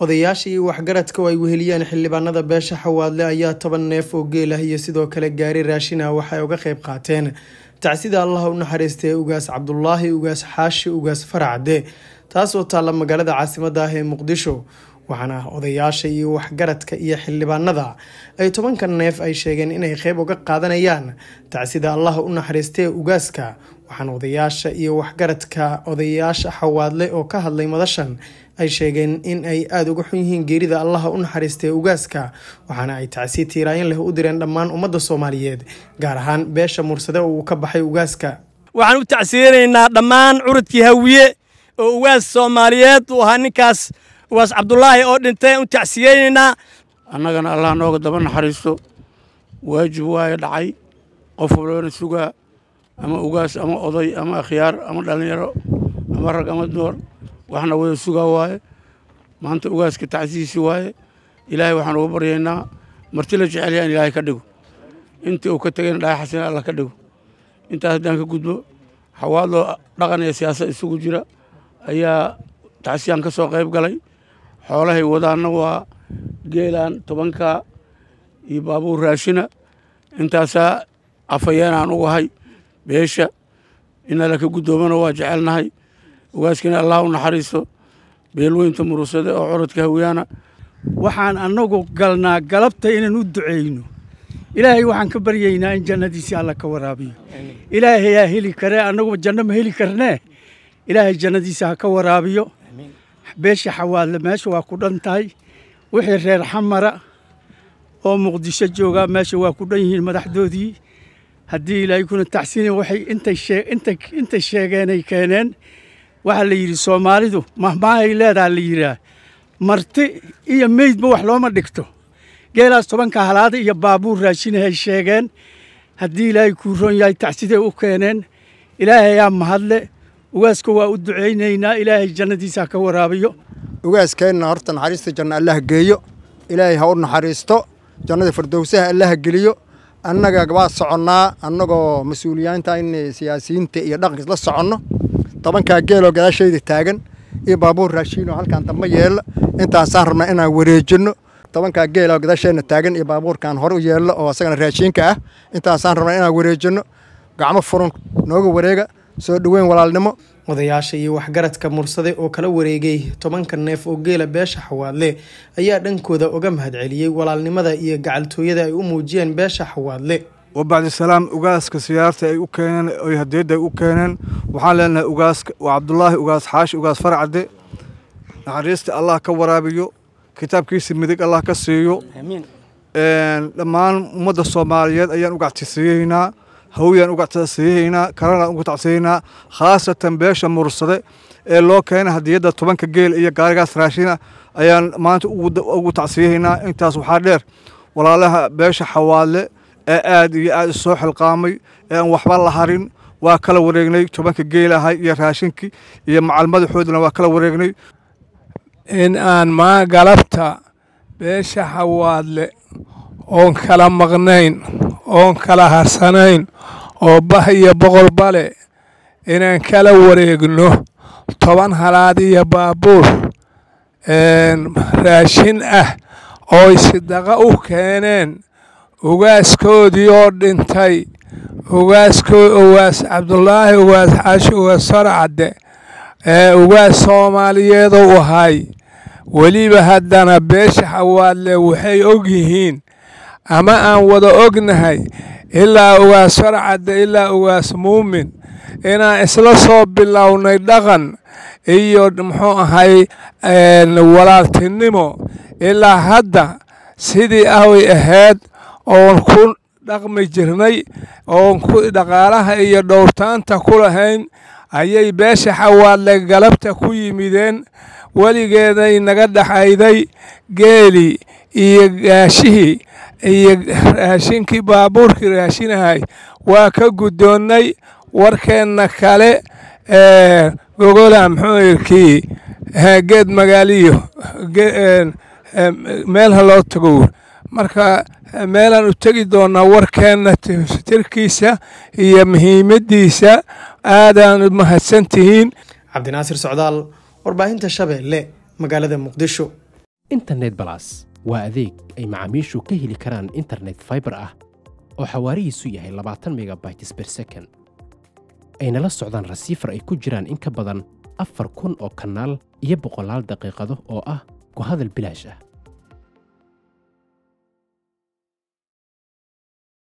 odayaasha iyo waxgaradka oo ay weheliyeen xildhibaanada beesha xawaadle ayaa toban neef oo geel ah iyo sidoo kale gaari raashin ah waxay uga qayb qaateen tacsida allaha u naxariistay ugaas cabdulaahi ugaas xaashi ugaas faracde taasoo taalla magaalada caasimada ah ee muqdisho waxaana odayaasha iyo waxgaradka iyo xildhibaanada ay tobanka neef ay sheegeen inay qeyb uga qaadanayaan tacsida allaha u naxariistay ugaaska waxaana odayaasha iyo waxgaradka odayaasha xawaadle oo ka hadlay madashan ay sheegeen in ay aada uga xun yihiin geerida allaha u naxariistay ugaaska waxaana ay tacsi tiiraayin leh u direen dhammaan ummadda soomaaliyeed gaar ahaan beesha mursade oo uu ka baxay ugaaska waxaan u tacsiyeynaynaa dhammaan curudkii hawiye oo ugaas soomaaliyeed uu ahaa ninkaas ugaas cabdulaahi oo dhintay u tacsiyeynaynaa annagana allah nooga daba naxariisto waajib waayo dhacay qof walbana sugaa ama ugaas ama oday ama akhyaar ama dhallinyaro ama rag ama door waxna wada sugaa waaye maanta ugaaska tacsiisi waaye ilaahay waxaan uga baryaynaa marti la jecel yaha in ilaahay ka dhigo intii uu ka tegayna dhaay xasina allah ka dhigo intaas haddaan ka gudbo xawaadloo dhaqan iyo siyaasad isugu jira ayaa tacsiyaan ka soo qayb galay xoolahay wadaanna waa geelaan tobankaa iyo baabuur raashina intaasaa afayeenaan u ahay beesha inala ka guddoomana waa jecelnahay ugaaskina allah u naxariisto beelweynta murusade oo curadka hawiyaana waxaan annagu galnaa galabta inaan u ducayno ilaahay waxaan ka baryaynaa in jannadiisii alla ka waraabiyo ilaahay yaa heli karee annagu janno ma heli karnee ilaahay jannadiisa ha ka waraabiyo beesha xawaadle meesha waa ku dhan tahay wixii reer xamara oo muqdisho joogaa meesha waa ku dhan yihiin madaxdoodii haddii ilaahay kuna taxsiina waxay intay sheegeenay keeneen waxaa la yidhi soomaalidu mahmaahay leedaha la yidhaah marti iyo meydba wax looma dhigto geelaas tobanka halaada iyo baabuur raashinahay sheegeen haddii ilaahay kuu ron yahay tacsiday u keeneen ilaahayaa mahadle ugaaska waa u ducaynaynaa ilaahay jannadiisa ha ka waraabiyo ugaaskeenna horta naxariista janno allaha geeyo ilaahay ha u naxariisto jannada firdowsaha allaha geliyo annaga waa soconnaa annagoo mas-uuliyaanta in siyaasiyiinta iyo dhaqanka isla soconno tobankaa geeloo gadaashayda taagan iyo baabuur raashiinoo halkaan damba yeella intaasaan rabnaa inaan wareejinno tobankaa geeloo gadaasheenna taagan iyo baabuurkaan hore u yeello oo asagana raashiinka ah intaasaan rabnaa inaan wareejinno gacmo furun nooga wareega soo dhoweyn walaalnimo odayaasha iyo waxgaradka mursade oo kala wareegay tobanka neef oo geela beesha xawaadle ayaa dhankooda uga mahadceliyey walaalnimada iyo gacaltooyada ay u muujiyeen beesha xawaadle wabacdisalaam ugaaska siyaarta ay u keeneen oy hadeedda ay u keeneen waxaan leenahay ugaaska waa cabdulaahi ugaas xaashi ugaas farcadde naxariista allah ka waraabiyo kitaabkiisa midig allah ka siiyo dhammaan ummadda soomaaliyeed ayaan uga tacsiyeynaa hawiyaan uga tacsiyeynaa kalena uga tacsiyeynaa khaasatan beesha mursade ee loo keenay hadiyadda tobanka geel iyo gaarigaas raashina ayaan maanta ugu tacsiyeynaa intaas waxaa dheer walaalaha beesha xawaadle ee aad iyo aad isoo xilqaamay ee aan waxba la harin waa kala wareegnay tobanka geelahay iyo raashinkii iyo macal madaxoodana waa kala wareegnay in aan maa galabta beesha xawaadle oon kala maqnayn oon kala harsanayn oo bah iyo boqol bale inaan kala wareegno toban halaad iyo baabuur raashin ah ooy sidaqa u keeneen ugaaskoodii oo dhintay ugaaskoo ugaas cabdulaahi ugaas xaashi ugaas farcadde ee ugaas soomaaliyeed u ahay weliba haddana beesha xawaadle waxay og yihiin ama aan wada ognahay ilaa ugaas farcadde ilaa ugaas muumin inaan isla soo bilownay dhaqan iyo muxuu ahay walaaltinimo ilaa hadda sidii ahway ahayd oon ku dhaqmi jirnay oon dhaqaalaha iyo dhowrtaanta ku lahayn ayay beesha xawaadle galabta ku yimideen weligeeday naga dhaxayday geelii iyo gaashihii iyo raashinkii baabuurkii raashinahay waa ka guddoonnay warkeenna kale gogola muxuu irkii geed magaaliyo meel haloo tago marka meelaan u tegi doonaa warkeenna tirkiisa iyo muhiimaddiisa aadaan mahadsan tihiin cabdinaasir socdaal warbaahinta shabeelle magaalada muqdisho internet balas waa adeeg ay macaamiishu ka heli karaan internet fiber ah oo xawaarihiisu yahay labaatan megabytes per second ayna la socdaan rasiifar ay ku jiraan in ka badan afar kun oo kanaal iyo boqolaal daqiiqado oo ah ku hadal bilaash ah